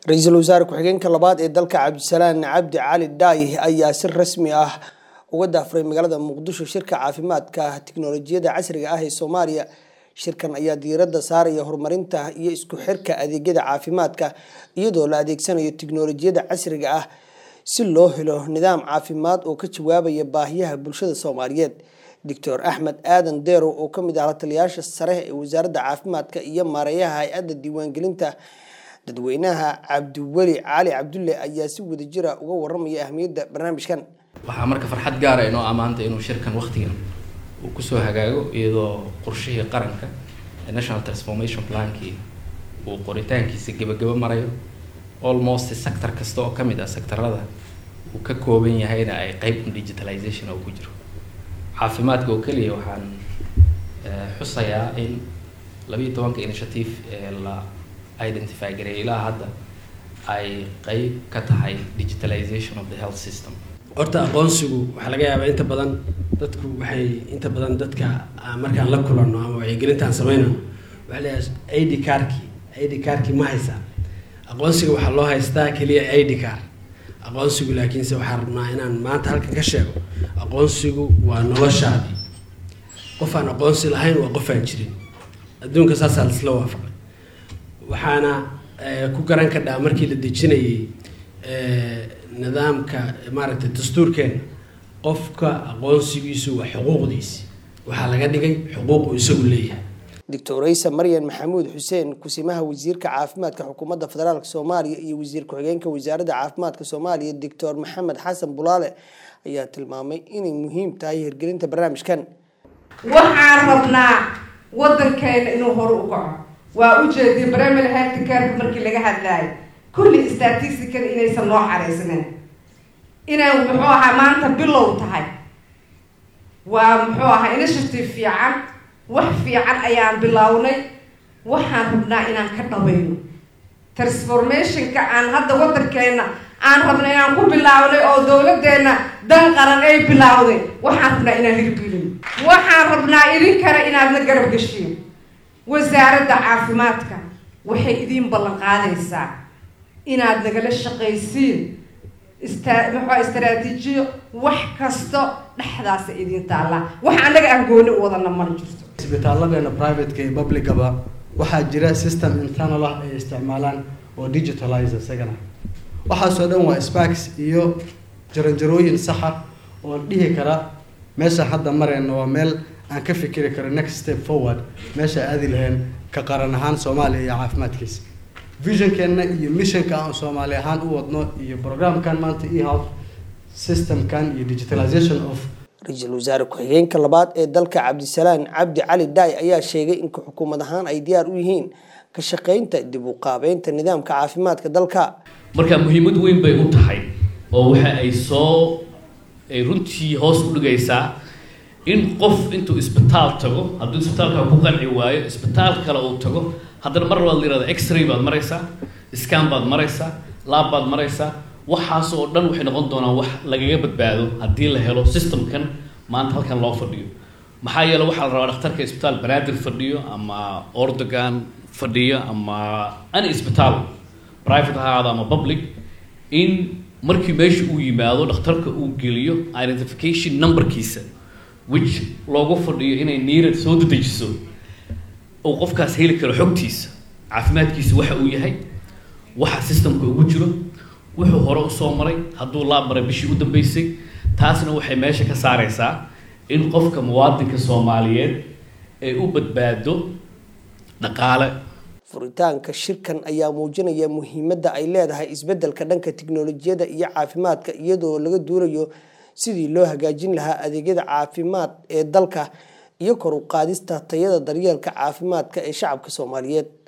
ra-iisul wasaare ku-xigeenka labaad ee dalka cabdisalaan cabdi cali dhaayi ayaa si rasmi ah uga daafuray magaalada muqdisho shirka caafimaadka tiknolojiyadda casriga ah ee soomaaliya shirkan ayaa diiradda saaraya horumarinta iyo isku xirka adeegyada caafimaadka iyadoo la adeegsanayo tiknolojiyadda casriga ah si loo helo nidaam caafimaad oo ka jawaabaya baahiyaha bulshada soomaaliyeed doctor axmed aadan deerow oo kamid ah lataliyaasha sare ee wasaaradda caafimaadka iyo maareeyaha hay-adda diiwaangelinta dadweynaha cabdiweli cali cabdulle ayaa si wadajira uga waramaya ahmiyadda barnaamijkan waxaa marka farxad gaara inoo ammaanta inuu shirkan waqtigan uu kusoo hagaago iyadoo qorshihii qaranka ee national transformation plankii uu qoritaankiisa gebagabo marayo almost sector kasta oo kamid ah sectorada uu ka kooban yahayna ay qeyb digitalization oo ku jiro caafimaadka oo keliya waxaan xusayaa in labiiyo tobanka initiative ee la identify gareeyay ilaa hadda ay qeyb ka tahay digitalization of the health system horta aqoonsigu waxaa laga yaabaa inta badan dadku waxay inta badan dadka markaan la kulanno ama wacyigelintaan sameynayno waxaa leeyahay id carki id carki ma haysaa aqoonsiga waxaa loo haystaa keliya id car aqoonsigu laakiinse waxaan rabnaa inaan maanta halkan ka sheego aqoonsigu waa noloshaadii qof aan aqoonsi lahayn waa qof aan jirin adduunka saasaa laisla waafaqay waxaana ku garan kadhaa markii la dejinayay nidaamka maaragtay dastuurkeena qofka aqoonsigiisu waa xuquuqdiisi waxaa laga dhigay xuquuqu isagu leeyahay doctor raysa maryan maxamuud xuseen kusimaha wasiirka caafimaadka xukuumadda federaalk soomaaliya iyo wasiir ku-xigeenka wasaaradda caafimaadka soomaaliya doctor maxamed xasan bulaale ayaa tilmaamay inay muhiim tahay hirgelinta barnaamijkan waxaan rabnaa wadankeena inuu hore u kaco waa ujeediya primary health careka markii laga hadlaayo kulli statistical inaysan loo xaraysnayn inay muxuu ahaa maanta bilow tahay waa muxuu ahaa initiative fiican wax fiican ayaan bilownay waxaan rabnaa inaan ka dhabayno transformationka aan hadda wadankeena aan rabna inaan ku bilownay oo dawladeena dan qaran ay bilowday waxaan rabnaa inaan hirgelino waxaan rabnaa idinkana inaadna garab gashiin wasaaradda caafimaadka waxay idiin ballan qaadaysaa inaad nagala shaqaysiin ista muxua istaraatiijiyo wax kasto dhexdaasa idiin taallaa wax annaga aan gooni u wadana mana jirto isbitaalladeena privateka iyo publicaba waxaa jira system internal ah ay isticmaalaan oo digitalize isagana waxaasoo dhan waa sparks iyo jaranjarooyin saxa oon dhihi kara meesha hadda mareyna waa meel aan ka fikiri karo next step forward meesha aadi lahayn ka qaran ahaan soomaaliya iyo caafimaadkiisa visionkeenna iyo missionka aan soomaali ahaan u wadno iyo programkan maanta ehealth systemkan iyo digitalization of ra-iisul wasaare ku-xigeenka labaad ee dalka cabdisalaan cabdi cali dhaay ayaa sheegay in xukuumad ahaan ay diyaar u yihiin ka shaqeynta dib u qaabeynta nidaamka caafimaadka dalka marka muhiimad weyn bay u tahay oo waxa ay soo ay runtii hoos u dhigaysaa in qof intuu isbitaal tago hadduu isbitaalka ku qanci waayo isbitaal kale uu tago haddana mar labaad la yihahda x-ray baad maraysaa scan baad maraysaa laab baad maraysaa waxaas oo dhan waxay noqon doonaan wax lagaga badbaado haddii la helo systemkan maanta halkan loo fadhiyo maxaa yeele waxaa la rabaa dhakhtarka isbitaal banaadir fadhiyo ama ordogan fadhiyo ama any isbitaal private ha ahaado ama public in markii meesha uu yimaado dhakhtarka uu geliyo identification numberkiisa which loogu fadhiyo inay niirad soo dedejiso uu qofkaas heli karo xogtiisa caafimaadkiisa waxa uu yahay waxa systemka ugu jiro wuxuu hore usoo maray hadduu laab maray bishii u dambeysay taasna waxay meesha ka saareysaa in qofka muwaadinka soomaaliyeed ay u badbaado dhaqaale furitaanka shirkan ayaa muujinaya muhiimadda ay leedahay isbeddelka dhanka tiknolojiyadda iyo caafimaadka iyadoo laga duulayo sidii loo hagaajin lahaa adeegyada caafimaad ee dalka iyo kor u qaadista tayada daryeelka caafimaadka ee shacabka soomaaliyeed